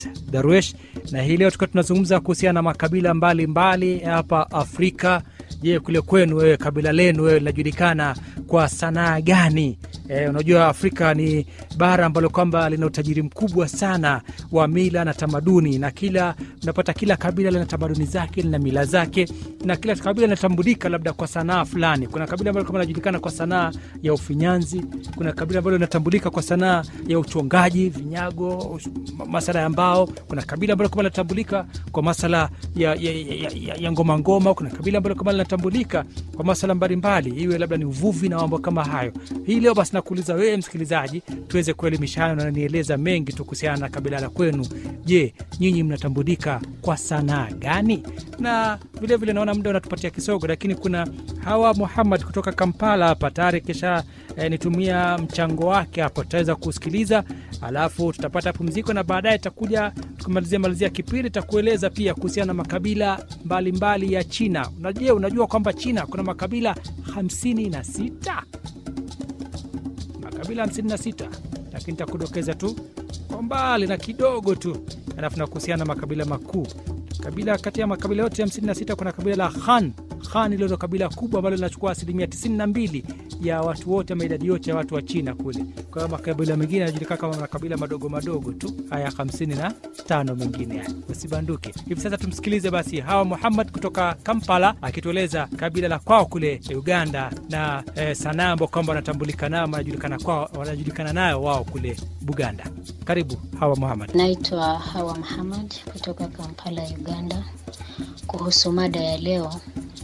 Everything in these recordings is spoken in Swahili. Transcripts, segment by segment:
Darwesh, na hii leo tukiwa tunazungumza kuhusiana na makabila mbalimbali hapa Afrika. Je, kule kwenu wewe, kabila lenu wewe linajulikana kwa sanaa gani? E, unajua Afrika ni bara ambalo kwamba lina utajiri mkubwa sana wa mila na tamaduni, na kila unapata kila kabila lina tamaduni zake, lina mila zake, na kila kabila linatambulika labda kwa sanaa fulani. Kuna kabila ambalo kama linajulikana kwa sanaa ya ufinyanzi, kuna kabila ambalo linatambulika kwa sanaa ya uchongaji vinyago, masala ya mbao. Kuna kabila ambalo kama linatambulika kwa masala ya, ya, ya, ya, ya ngoma ngoma. Kuna kabila ambalo kama linatambulika kwa masala mbalimbali, iwe labda ni uvuvi na mambo kama hayo. Hii leo basi nakuuliza wewe msikilizaji, tuweze kuelimishana na nieleza mengi tu kuhusiana na kabila la kwenu. Je, nyinyi mnatambulika kwa sanaa gani? Na vilevile naona muda unatupatia kisogo, lakini kuna Hawa Muhammad kutoka Kampala hapa tayari kisha eh, nitumia mchango wake hapo, tutaweza kusikiliza alafu tutapata pumziko na baadaye takuja tukimalizia malizia kipindi takueleza pia kuhusiana na makabila mbalimbali mbali ya China. Unajua, unajua kwamba China kuna makabila hamsini na sita makabila 56 lakini takudokeza tu kwa mbali na kidogo tu, alafu na kuhusiana na makabila makuu. Kabila kati ya makabila yote 56 kuna kabila la Han. Han ilo ndo kabila kubwa ambalo linachukua asilimia 92 ya watu wote ama idadi yote ya watu wa China kule. Kwa hiyo makabila mengine yanajulikana kama makabila madogo madogo tu, haya 55 mengine haya, usibanduke. Hivi sasa tumsikilize basi Hawa Muhammad kutoka Kampala akitueleza kabila la kwao kule Uganda na eh, sanaa ambao kwamba wanatambulika nayo wanajulikana kwao wanajulikana nayo wao kule Buganda. Karibu Hawa Muhammad. Naitwa Hawa Muhammad kutoka Kampala, Uganda. Kuhusu mada ya leo,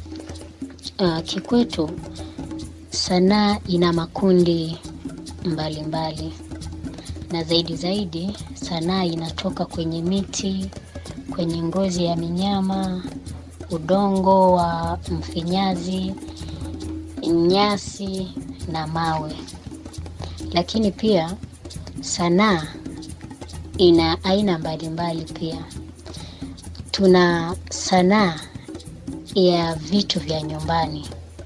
uh, kikwetu sanaa ina makundi mbalimbali mbali. Na zaidi zaidi sanaa inatoka kwenye miti, kwenye ngozi ya minyama, udongo wa mfinyazi, nyasi na mawe. Lakini pia sanaa ina aina mbalimbali pia. Tuna sanaa ya vitu vya nyumbani,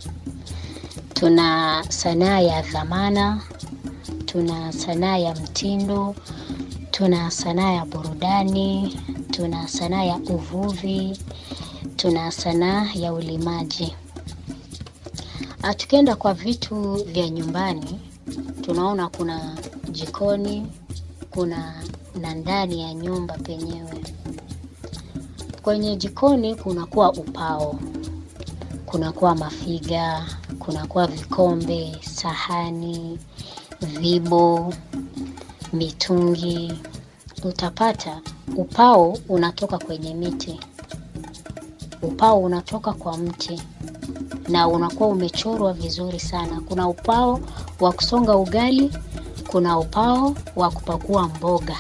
tuna sanaa ya dhamana, tuna sanaa ya mtindo, tuna sanaa ya burudani, tuna sanaa ya uvuvi, tuna sanaa ya ulimaji. Tukienda kwa vitu vya nyumbani, tunaona kuna jikoni, kuna na ndani ya nyumba penyewe. Kwenye jikoni kunakuwa upao, kunakuwa mafiga, kunakuwa vikombe, sahani, vibo, mitungi. Utapata upao unatoka kwenye miti, upao unatoka kwa mti na unakuwa umechorwa vizuri sana. Kuna upao wa kusonga ugali, kuna upao wa kupakua mboga,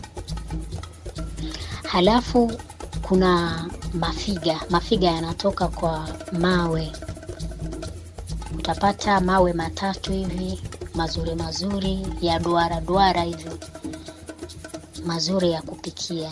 halafu kuna mafiga. Mafiga yanatoka kwa mawe, utapata mawe matatu hivi mazuri mazuri ya duara duara hivi mazuri ya kupikia.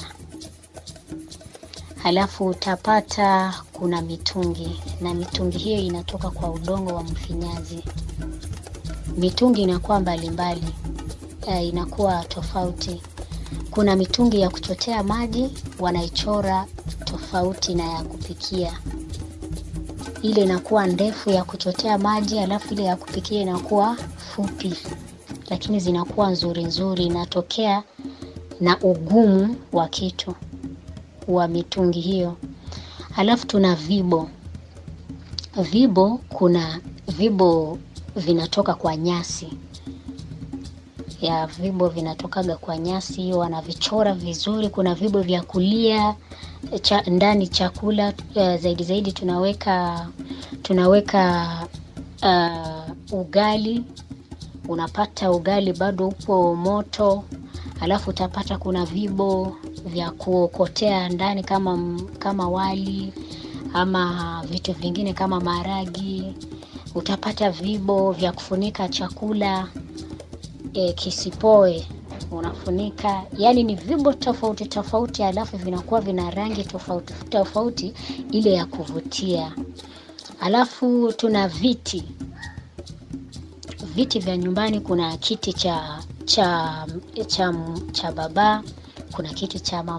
Halafu utapata kuna mitungi, na mitungi hiyo inatoka kwa udongo wa mfinyazi. Mitungi inakuwa mbalimbali mbali. Inakuwa tofauti. Kuna mitungi ya kuchotea maji wanaichora tofauti na ya kupikia. Ile inakuwa ndefu ya kuchotea maji, alafu ile ya kupikia inakuwa fupi, lakini zinakuwa nzuri nzuri, inatokea na ugumu wa kitu wa mitungi hiyo. Halafu tuna vibo. Vibo, kuna vibo vinatoka kwa nyasi ya vibo vinatokaga kwa nyasi hiyo, wanavichora vizuri. Kuna vibo vya kulia cha, ndani chakula uh, zaidi zaidi tunaweka tunaweka uh, ugali. Unapata ugali bado upo moto, alafu utapata kuna vibo vya kuokotea ndani kama kama wali ama vitu vingine kama maragi. Utapata vibo vya kufunika chakula E, kisipoe unafunika, yani ni vibo tofauti tofauti, alafu vinakuwa vina rangi tofauti tofauti ile ya kuvutia. Alafu tuna viti, viti vya nyumbani. Kuna kiti cha cha cha, cha baba, kuna kitu cha